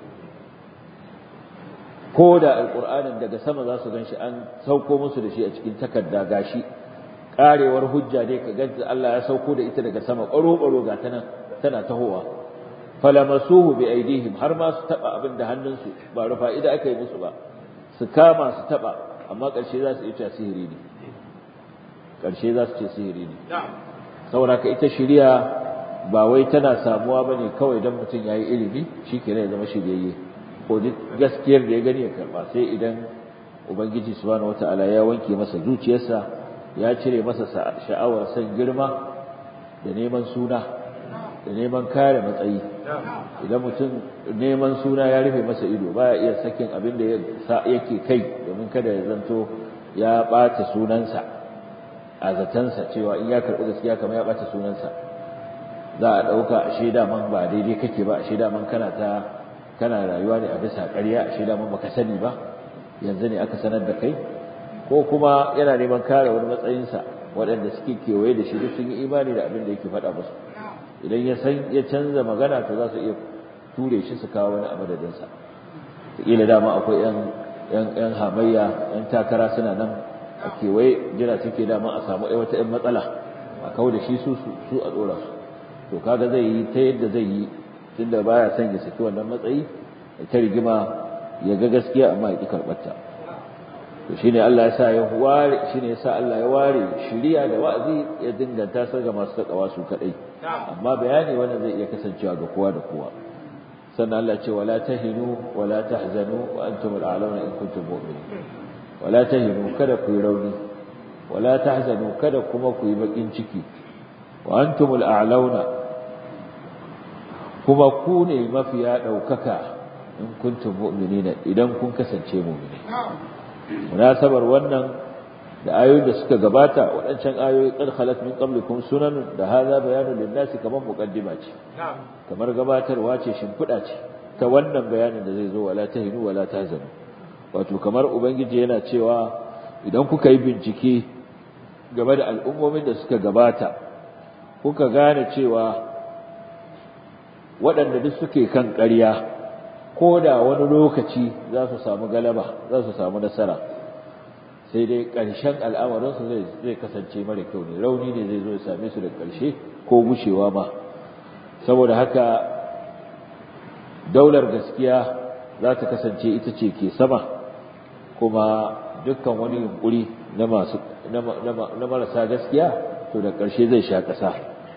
كودا القرآن daga sama za su ganshi an sauko musu da shi a cikin takarda gashi karewar hujja ne ka ganta Allah ya sauko da ita daga sama ƙaro ƙaro ga tana tana tahowa falamasuhu bi aidihim har ma su taba abin da hannunsu ba rufa ida aka yi musu ba su kama su taba amma ƙarshe za su iya cewa sihiri ne ƙarshe za su ce sihiri ne saboda ka ita shiriya ba wai tana samuwa ba ne kawai don mutum ya yi ilimi shi ke ya zama shiryayye ko duk gaskiyar da ya gani ya karɓa sai idan ubangiji subhanahu wataala ya wanke masa zuciyarsa ya cire masa sha'awar san girma da neman suna da neman kare matsayi idan mutum neman suna ya rufe masa ido baya iya sakin abin da yake kai domin kada ya zanto ya ɓata sunansa a zatansa cewa in ya karɓi gaskiya kamar ya ɓata sunansa za a ɗauka a shaida man ba daidai kake ba a shaida man kana ta kana rayuwa ne a bisa ƙarya a shaida man baka sani ba yanzu ne aka sanar da kai ko kuma yana neman kare wani matsayinsa waɗanda suke kewaye da shi duk sun yi imani da abin da yake faɗa musu idan ya san ya canza magana to za su iya ture shi su kawo wani a madadinsa kila dama akwai yan yan yan hamayya yan takara suna nan a kewaye jira suke dama a samu ai wata yan matsala a kawo da shi su su a tsora su to kaga zai yi ta yadda zai yi tunda baya son ya saki wannan matsayi ta rigima ya ga gaskiya amma ya ki karɓar ta to shine Allah ya sa ya ware shine ya sa Allah ya ware shiriya da wa'azi ya dinganta sa ga masu takawa su kadai amma bayani wannan zai iya kasancewa ga kowa da kowa sannan Allah ce wala tahinu wala tahzanu wa antum al'alawna in kuntum mu'minin wala tahinu kada ku yi rauni wala tahzanu kada kuma ku yi bakin ciki wa antum al'alawna kuma ku ne mafiya daukaka in kuntum mu'minina idan kun kasance mu'mini munasabar wannan da ayoyin da suka gabata waɗancan ayoyi qad khalat min qablikum sunan da hadha bayanu lin-nasi kamar muqaddima ce kamar gabatarwa ce shimfiɗa ce ta wannan bayanin da zai zo wala tahinu wala tahzanu wato kamar ubangiji yana cewa idan kuka yi bincike game da al'ummomin da suka gabata kuka gane cewa waɗanda duk suke kan ƙarya ko da wani lokaci za su samu galaba za su samu nasara sai dai ƙarshen al'amarinsu zai kasance mara kyau ne rauni ne zai zo ya same su da ƙarshe ko gushewa ma saboda haka daular gaskiya za ta kasance ita ce ke sama kuma dukkan wani yunkuri na masu na marasa gaskiya to da ƙarshe zai sha ƙasa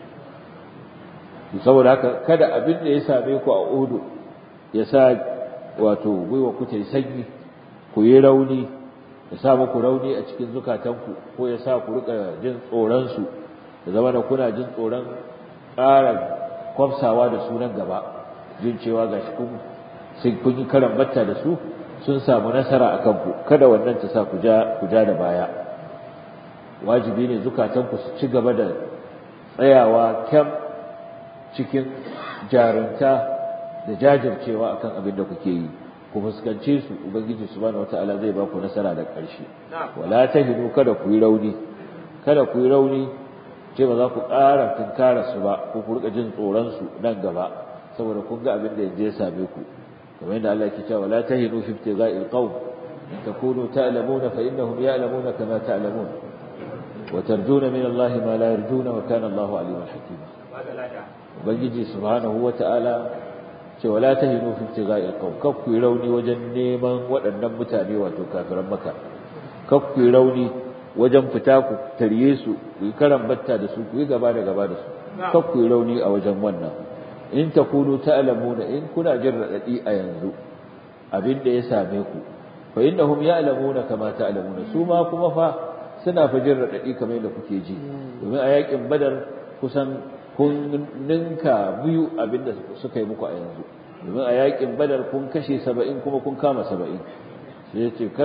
saboda haka kada abin da ya same ku a udu ya sa wato gwiwa ku ta yi sanyi ku yi rauni ya sa muku rauni a cikin zukatanku ko ya sa ku rika jin tsoronsu da zama da kuna jin tsoron ƙara kwafsawa da sunan gaba jin cewa ga shi kun kun yi karan batta da su sun samu nasara a kanku kada wannan ta sa ku ja da baya wajibi ne zukatanku su ci gaba da tsayawa kyam cikin jarunta da jajircewa akan abin da kuke yi ku fuskance su ubangiji subhanahu wataala zai ba ku nasara da ƙarshe wala tahinu kada ku yi rauni kada ku yi rauni ce ba za ku ƙara tunkara su ba ko ku rika jin tsoron su nan gaba saboda kun ga abin da yanzu ya same ku kamar yadda Allah yake cewa wala tahinu fi ibtigha'il qawm in takunu ta'lamuna fa innahum ya'lamuna kama ta'lamun wa tarjuna min Allah ma la yarjuna wa kana Allahu aliman hakima ubangiji subhanahu wataala ce wala tahinu fi ibtigha'il qawm kaf ku rauni wajen neman waɗannan mutane wato kafiran maka kaf ku rauni wajen fita ku tarye su ku yi karan batta da su ku yi gaba da gaba da su kaf ku rauni a wajen wannan in takunu ta'lamuna in kuna jin radadi a yanzu abin da ya same ku fa innahum ya'lamuna kama ta'lamuna su ma kuma fa suna fa jin radadi kamar yadda kuke ji domin a yakin badar kusan kun ninka biyu abinda suka yi muku a yanzu domin a yakin badar kun kashe saba'in kuma kun kama saba'in sai ya ce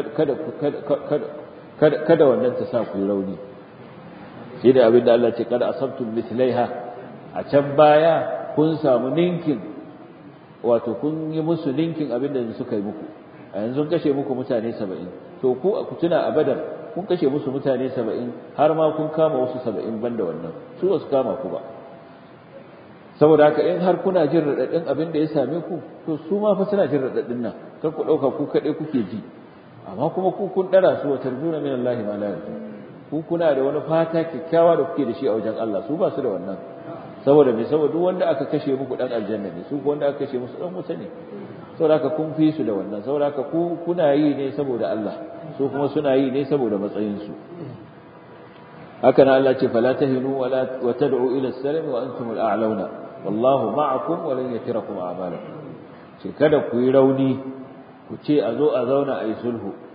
kada wannan ta sa ku yi rauni shi da abinda Allah ce kada asabtum mislaiha a can baya kun samu ninkin wato kun yi musu ninkin abinda suka yi muku a yanzu kashe muku mutane saba'in to ku ku tuna a badar kun kashe musu mutane saba'in har ma kun kama wasu saba'in banda wannan su ba su kama ku ba saboda haka in har kuna jin raɗaɗin abin da ya same ku to su ma fa suna jin raɗaɗin nan kar ku ɗauka ku kaɗai kuke ji amma kuma ku kun ɗara su wa tarjuna min Allah ma la yarju ku kuna da wani fata kyakkyawa da kuke da shi a wajen Allah su ba su da wannan saboda me saboda duk wanda aka kashe muku dan aljanna ne su wanda aka kashe musu dan wuta ne saboda haka kun fi su da wannan saboda haka ku kuna yi ne saboda Allah su kuma suna yi ne saboda matsayin su haka nan Allah ce fala tahinu wala wa tad'u ila as-salam wa antum al-a'launa wallahu ma'akum wa lan yatirakum a'malakum ce kada ku yi rauni ku ce a zo a zauna a yi sulhu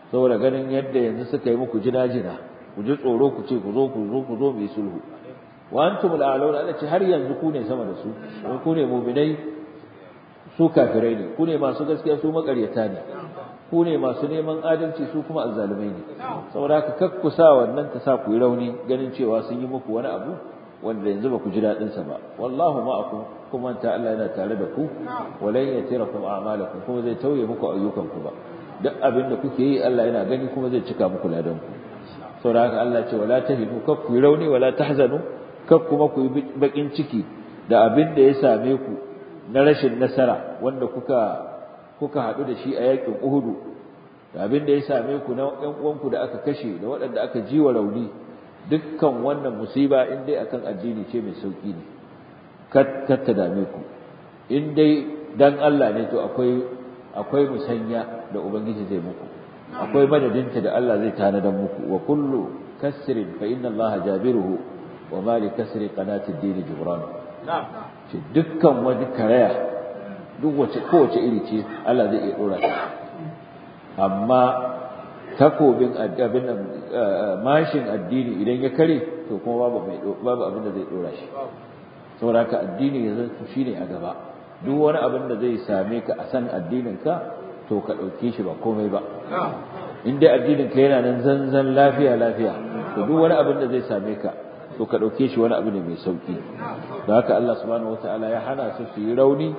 saboda ganin yadda yanzu suka yi muku jina-jina ku ji tsoro ku ce ku zo ku zo ku zo mu yi sulhu wa antum al'alawna Allah ce har yanzu ku ne sama da su ku ne mu'minai su kafirai ne ku ne masu gaskiya su makaryata ne ku ne masu neman adalci su kuma azzalumai ne saboda haka kakkusa wannan ta sa ku yi rauni ganin cewa sun yi muku wani abu wanda yanzu ba ku ji daɗin sa ba wallahu ma'akum kuma ta Allah yana tare da ku walan yatirakum a'malakum kuma zai tauye muku ayyukan ku ba duk abin da kuke yi Allah yana gani kuma zai cika muku ladan ku saboda haka Allah ce wala tahinu kak ku yi rauni wala tahzanu kak kuma ku yi bakin ciki da abin da ya same ku na rashin nasara wanda kuka kuka haɗu da shi a yakin Uhudu da abin da ya same ku na ƴan uwanku da aka kashe da waɗanda aka ji wa rauni dukkan wannan musiba in dai akan addini ce mai sauki ne kar ta dame ku in dai dan Allah ne to akwai akwai musanya da ubangiji zai muku akwai madadinta da Allah zai tanadar muku wa kullu kasrin fa inna Allah jabiruhu wa ma li kasri qanati ad-din jibran ce dukkan wani karaya duk wace kowace iri ce Allah zai iya dora ta amma takobin abin nan mashin addini idan ya kare to kuma babu mai babu abin da zai dora shi saboda haka addini yanzu shine a gaba duk wani abin da zai same ka a san addinin ka to ka dauke shi ba komai ba in dai addinin ka yana nan zanzan lafiya lafiya to duk wani abin da zai same ka to ka dauke shi wani abu ne mai sauki da haka Allah subhanahu wataala ya hana su su yi rauni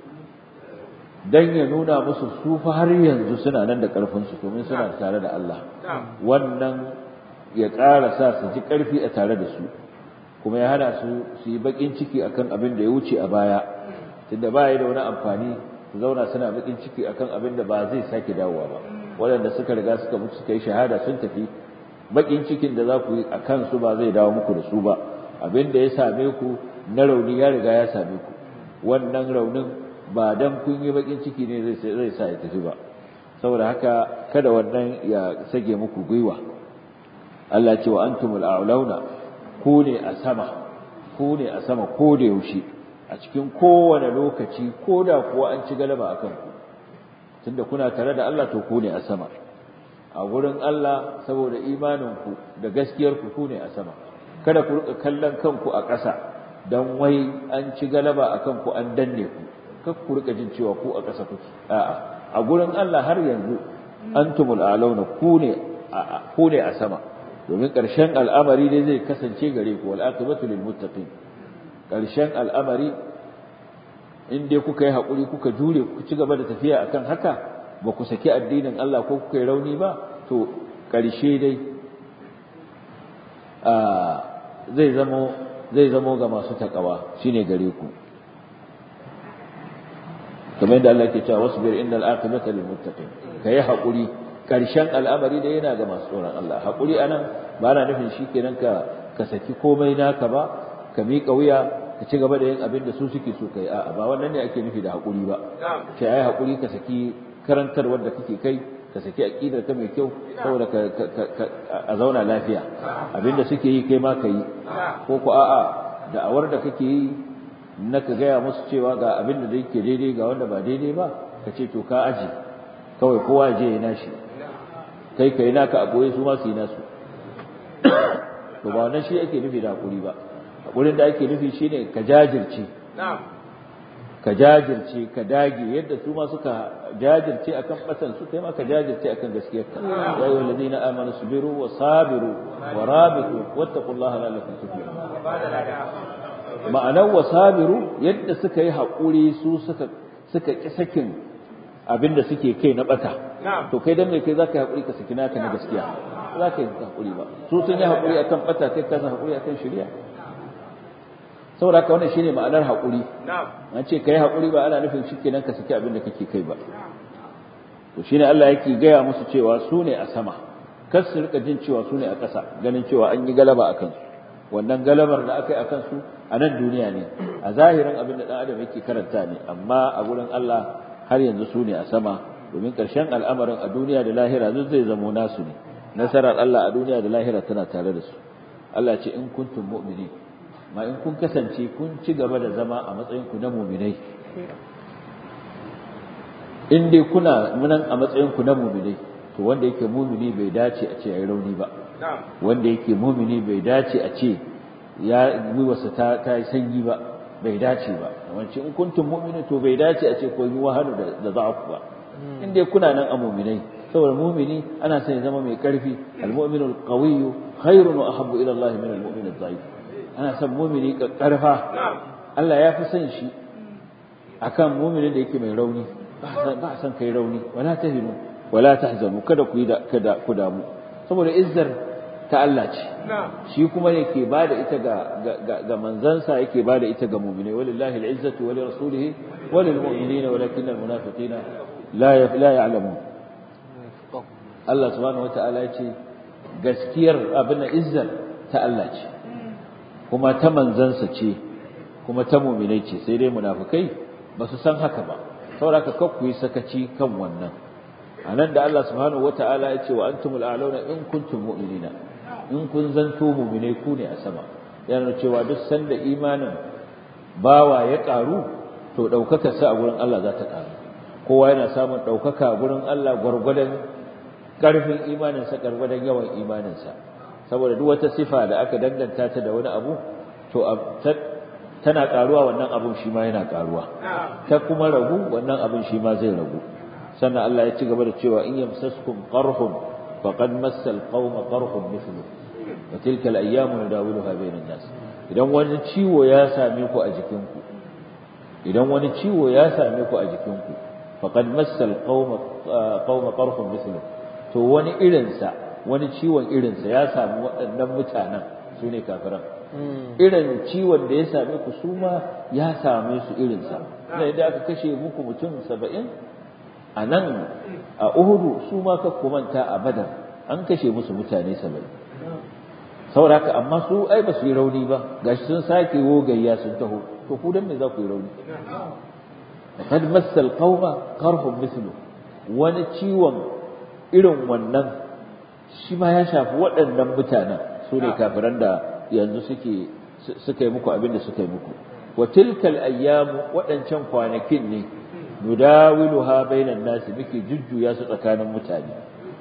dan ya nuna musu su fa har yanzu suna nan da karfin su domin suna tare da Allah wannan ya ƙara sa su ji ƙarfi a tare da su kuma ya hana su su yi bakin ciki akan abin da ya wuce a baya tunda ba ya da wani amfani su zauna suna bakin ciki akan abin da ba zai sake dawowa ba waɗanda suka riga suka mutu suka yi shahada sun tafi bakin cikin da za ku yi a kansu ba zai dawo muku da su ba abin da ya same ku na rauni ya riga ya same ku wannan raunin ba dan kun yi bakin ciki ne zai zai sa ya tafi ba saboda haka kada wannan ya sage muku gwiwa Allah ce wa antumul a'launa ku ne a sama ku ne a sama ko da yaushe a cikin kowane lokaci ko da kuwa an ci galaba akan ku tunda kuna tare da Allah to ku ne a sama a gurin Allah saboda imaninku da gaskiyarku ku ne a sama kada ku rika kallon kanku a ƙasa dan wai an ci galaba akan ku an danne ku kar ku rika jin cewa ku a ƙasa kuke a'a a gurin Allah har yanzu antumul a'launa ku ne ku ne a sama domin ƙarshen al'amari dai zai kasance gare ku wal aqibatu lil muttaqin ƙarshen al'amari in dai kuka yi haƙuri kuka jure ku ci gaba da tafiya akan haka ba ku saki addinin Allah ko kuka yi rauni ba to ƙarshe dai zai zamo zai zamo ga masu takawa shine gare ku kamar yadda Allah ke cewa wasbir innal aqibata lil muttaqin kai haƙuri ƙarshen al'amari da yana ga masu tsoron Allah haƙuri anan ba na nufin shikenan ka ka saki komai naka ba ka miƙa wuya ka ci gaba da yin abin da su suke so kai a'a ba wannan ne ake nufi da haƙuri ba sai ai haƙuri ka saki karantarwar da kake kai ka saki aqidar ka mai kyau saboda ka a zauna lafiya abinda suke yi kai ma ka yi ko ku a'a da'awar da kake yi na ka gaya musu cewa ga abin da yake daidai ga wanda ba daidai ba ka ce to ka aji kawai kowa je ya nashi kai ka yi naka a goye su ma su yi nasu to ba wannan shi ake nufi da hakuri ba hakurin da ake nufi shine ka jajirce ka jajirce ka dage yadda su ma suka jajirce akan batan su kai ma ka jajirce akan gaskiyar ka ya ayyuhal ladina amanu sabiru wa sabiru wa rabitu wattaqullaha la'allakum tuflihun ma'anar wa sabiru yadda suka yi hakuri su suka suka ki sakin abinda suke kai na bata to kai dan me kai zaka yi hakuri ka saki naka na gaskiya zaka yi hakuri ba su sun yi hakuri akan bata kai ka hakuri akan shari'a saboda haka wannan shine ma'anar haƙuri an ce kai haƙuri ba ana nufin shikenan ka saki abin da kake kai ba to shine Allah yake gaya musu cewa su ne a sama kar su rika jin cewa su ne a ƙasa ganin cewa an yi galaba a kansu wannan galabar da aka yi a kansu a nan duniya ne a zahirin abin da ɗan adam yake karanta ne amma a gurin Allah har yanzu su ne a sama domin ƙarshen al'amarin a duniya da lahira duk zai zamo nasu ne nasarar Allah a duniya da lahira tana tare da su Allah ce in kuntum mu'minin ma in kun kasance kun ci gaba da zama a matsayinku na muminai in dai kuna munan a matsayinku na muminai to wanda yake mumini bai dace a ce yayi rauni ba wanda yake mumini bai dace a ce ya gwiwarsa ta ta yi sanyi ba bai dace ba wance in kuntum mu'minin to bai dace a ce ko yi wahalu da da za'afu ba in dai kuna nan a mu'minai saboda mu'mini ana son ya zama mai karfi al-mu'minu al-qawiyyu khairun wa ahabbu ila Allah min al-mu'min adh-dha'if ana son mu'mini karfa Allah ya fi son shi akan mu'minin da yake mai rauni ba san kai rauni wala tahinu wala tahzanu kada ku yi da kada ku damu saboda izzar ta Allah ce shi kuma yake bada ita ga ga manzansa yake bada ita ga mu'mini walillahi al'izzatu wa lirasulihi wa lilmu'minina walakin almunafiqina la la ya'lamun Allah subhanahu wata'ala ya ce gaskiyar abin izzar ta Allah ce kuma ta manzansa ce kuma ta mu'minai ce sai dai munafikai ba su san haka ba saboda ka ku yi sakaci kan wannan anan da Allah subhanahu wata'ala ya ce wa antumul a'launa in kuntum mu'minina in kun zanto mu'minai ku ne a sama yana cewa duk sanda imanin bawa ya karu to daukakar sa a gurin Allah za ta karu kowa yana samun daukaka a gurin Allah gwargwadon karfin imanin sa gwargwadon yawan imanin sa saboda duk wata sifa da aka danganta ta da wani abu to tana karuwa wannan abun shi ma yana karuwa ta kuma ragu wannan abun shi ma zai ragu sannan Allah ya ci gaba da cewa in yamsaskum qarhun faqad massal qauma qarhun mithlu wa tilka al-ayyamu nadawiluha bainan nas idan wani ciwo ya same ku a jikinku idan wani ciwo ya same ku a jikinku faqad massal qauma qauma qarhun mithlu to wani irin sa wani ciwon irin sa ya samu waɗannan mutanen su ne kafiran irin ciwon da ya same ku su ma ya same su irin sa idan aka kashe muku mutum saba'in a nan a Uhudu su ma ka kumanta a Badar an kashe musu mutane saba'in saboda haka amma su ai ba su yi rauni ba gashi sun sake wogayya sun taho to ku dan me za ku yi rauni kad massal qauma qarhum mithlu wani ciwon irin wannan shi ma ya shafi waɗannan mutanen su ne kafiran da yanzu suke suka yi muku abin da suka yi muku wa tilkal ayyamu waɗancan kwanakin ne nudawiluha bainan nasi muke jujjuya su tsakanin mutane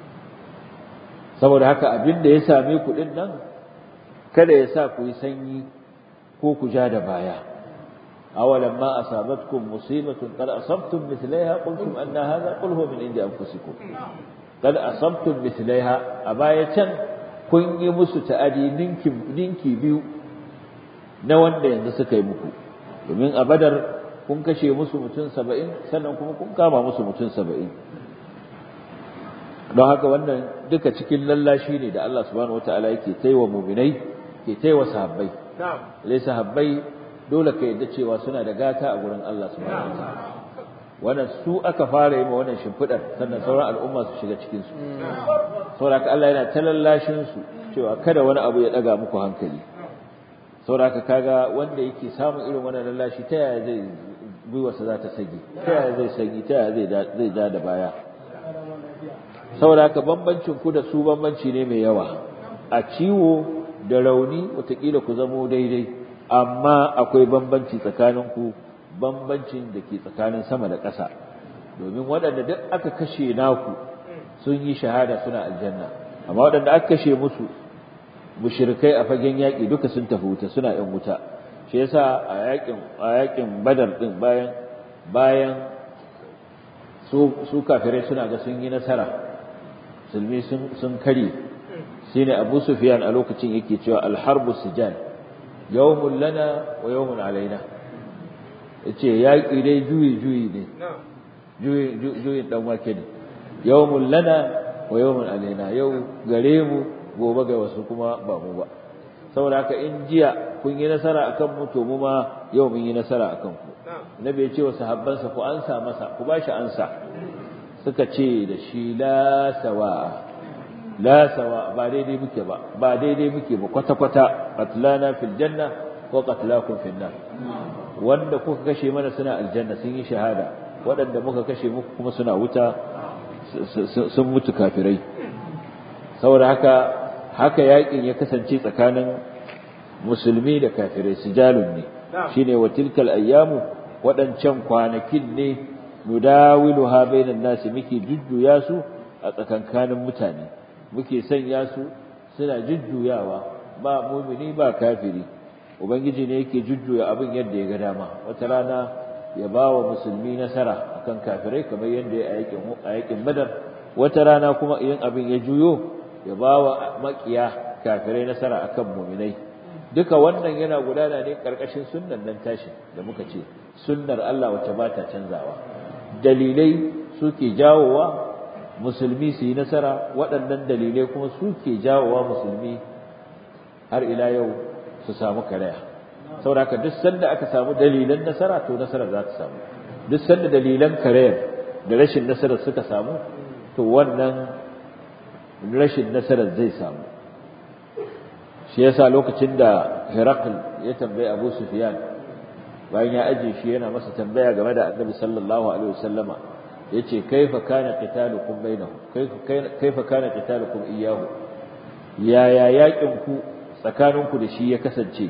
saboda haka abin da ya same ku din nan kada ya sa ku yi sanyi ko ku ja da baya awalan ma asabatkum musibatun qad asabtum mithlaiha qultum anna hadha qul huwa min indi anfusikum qad asabtum mithlaiha a baya can kun yi musu ta'adi ninki ninki biyu na wanda yanzu suka yi muku domin a badar kun kashe musu mutum saba'in sannan kuma kun kama musu mutum saba'in don haka wannan duka cikin lallashi ne da Allah subhanahu wataala yake taiwa muminai ke taiwa sahabbai lai sahabbai dole ka yadda cewa suna da gata a gurin Allah subhanahu wataala wannan su aka fara yi ma wannan shimfidar sannan sauran al'umma su shiga cikin su saboda haka Allah yana ta lallashin su cewa kada wani abu ya daga muku hankali saboda haka kaga wanda yake samun irin wannan lallashi ta yaya zai gwiwarsa za ta sage ta yaya zai sage ta yaya zai ja da baya saboda haka bambancin ku da su bambanci ne mai yawa a ciwo da rauni watakila ku zamo daidai amma akwai bambanci tsakanin ku bambancin da ke tsakanin sama da ƙasa domin waɗanda duk aka kashe naku sun yi shahada suna aljanna amma waɗanda aka kashe musu mushrikai a fagen yaƙi duka sun tafi wuta suna ƴan wuta shi yasa a yaƙin a yaƙin badar din bayan bayan su su kafirai suna ga sun yi nasara musulmi sun sun kare shine Abu Sufyan a lokacin yake cewa al-harbu sijal yawmun lana wa yawmun alaina yace yaƙi dai juyi juyi ne juyi juyi dan wake ne yawmun lana wa yawmun alaina yau gare mu gobe ga wasu kuma ba mu ba saboda haka in jiya kun yi nasara akan mu to mu ma yau mun yi nasara akan ku nabi ya ce wa sahabbansa ku ansa masa ku bashi ansa suka ce da shi la sawa la sawa ba daidai muke ba ba daidai muke ba kwata kwata qatlana fil janna wa qatlakum fil nar wanda kuka kashe mana suna aljanna sun yi shahada waɗanda muka kashe muku kuma suna wuta sun mutu kafirai saboda haka haka yakin ya kasance tsakanin musulmi da kafirai sijalun ne shine wa tilkal ayyamu waɗancan kwanakin ne nudawiluha bainan nasi muke jujjuya su a tsakankanin mutane muke sanya su suna jujjuyawa ba mumini ba kafiri ubangiji ne yake jujjuya abin yadda ya ga dama wata rana ya ba wa musulmi nasara akan kafirai kamar yadda ya a yakin badar wata rana kuma idan abin ya juyo ya ba wa makiya kafirai nasara akan muminai duka wannan yana gudana ne karkashin sunnan nan tashi da muka ce sunnar Allah wacce ba ta canzawa dalilai suke jawowa musulmi su yi nasara waɗannan dalilai kuma suke jawowa musulmi har ila yau su samu karaya saboda haka duk sanda aka samu dalilan nasara to nasara za ta samu duk sanda dalilan karayar da rashin nasara suka samu to wannan rashin nasara zai samu shi yasa lokacin da Herakl ya tambayi Abu Sufyan bayan ya aje shi yana masa tambaya game da Annabi sallallahu alaihi wasallama yace kaifa kana qitalukum bainahu kaifa kana qitalukum iyyahu yaya yakin ku tsakaninku da shi ya kasance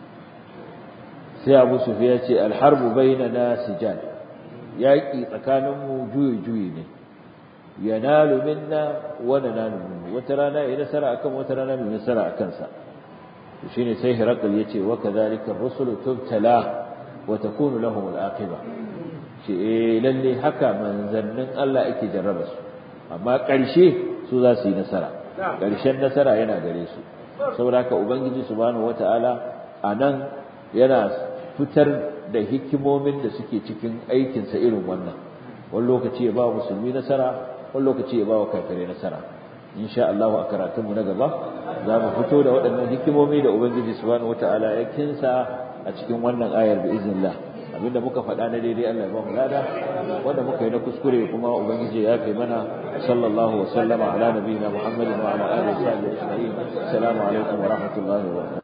sai Abu Sufyan ya ce alharbu bainana sijal yaki tsakaninmu juyi juyi ne yanalu minna wa nanalu minhu wata rana ya nasara akan wata rana mai nasara akan sa shine sai Hirakal yace wa kadhalika ar-rusulu tubtala wa takunu lahum al-aqiba ce eh lalle haka manzannin Allah ake jarraba su amma ƙarshe su za su yi nasara ƙarshen nasara yana gare su saboda haka ubangiji subhanahu wataala anan yana fitar da hikimomin da suke cikin aikinsa irin wannan wani lokaci ya ba wa musulmi nasara wani lokaci ya ba wa kafirai nasara insha Allah a karatunmu na gaba za mu fito da waɗannan hikimomi da ubangiji subhanahu wataala ya kinsa a cikin wannan ayar bi iznillah abinda muka faɗa na daidai Allah ya ba mu lada wanda muka yi na kuskure kuma ubangiji ya kai mana sallallahu wa sallama ala nabiyina muhammadin wa ala alihi wa sahbihi ajma'in assalamu alaikum wa rahmatullahi wa barakatuh